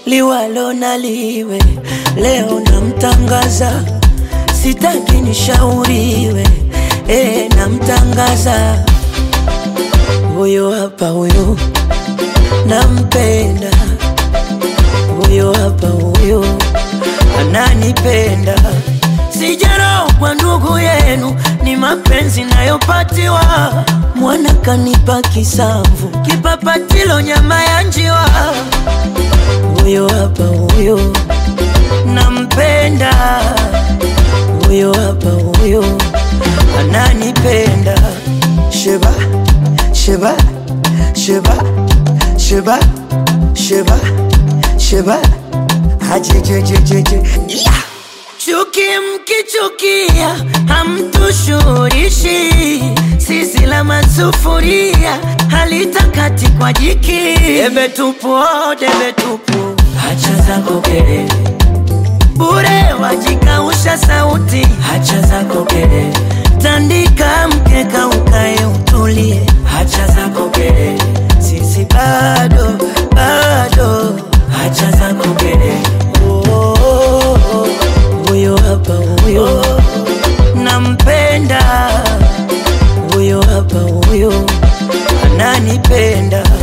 liwalo na liwe, leo namtangaza, sitaki nishauriwe, eh, namtangaza huyo hapa, huyo nampenda, huyo hapa, huyo ananipenda. Sijarogwa ndugu yenu, ni mapenzi nayopatiwa. Mwana kanipa kisamvu, kipapatilo nyama ya njiwa. Huyo hapa, huyo nampenda, huyo hapa, huyo ananipenda. Sheba, sheba, sheba, sheba, sheba, sheba, hajejejejeje yeah. Chuki mkichukia hamtushurishi, sisi la masufuria halitakati kwa jiki. Debe tupu, oh, debe tupu, hacha zako kelele bure, wajikausha sauti, hacha zako kelele, tandika mkeka ukae utulie, hacha zako kelele, sisi bado bado, hacha zako kelele oh, oh, oh, oh. Huyo hapa huyo nampenda, huyo hapa huyo ananipenda.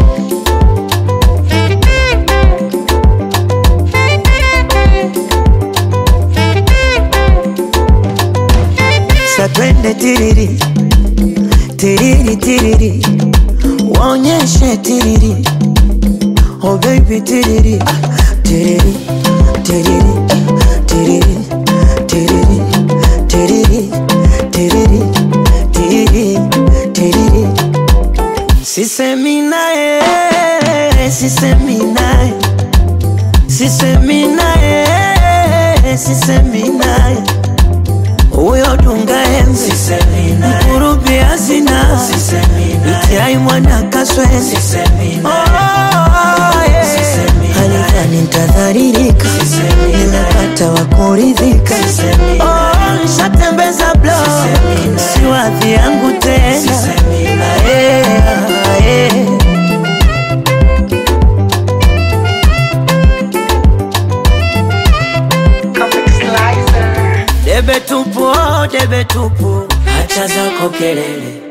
Sa twende tiriri tiriri tiriri, waonyeshe tiriri, oh baby tiriri ah, tiriri tiriri tiriri tiriri tiriri tiriri tiriri tiriri sisemi naye sisemi naye sisemi naye sisemi naye huyo dunga enzi mkurubi hazina itiai mwana kaswezi halikani ntadharirika nimepata wa kuridhika Oh, nshatembeza blo siwadhi yangu tena Ae, ae. Debe tupu, oh, debe tupu, hacha zako kelele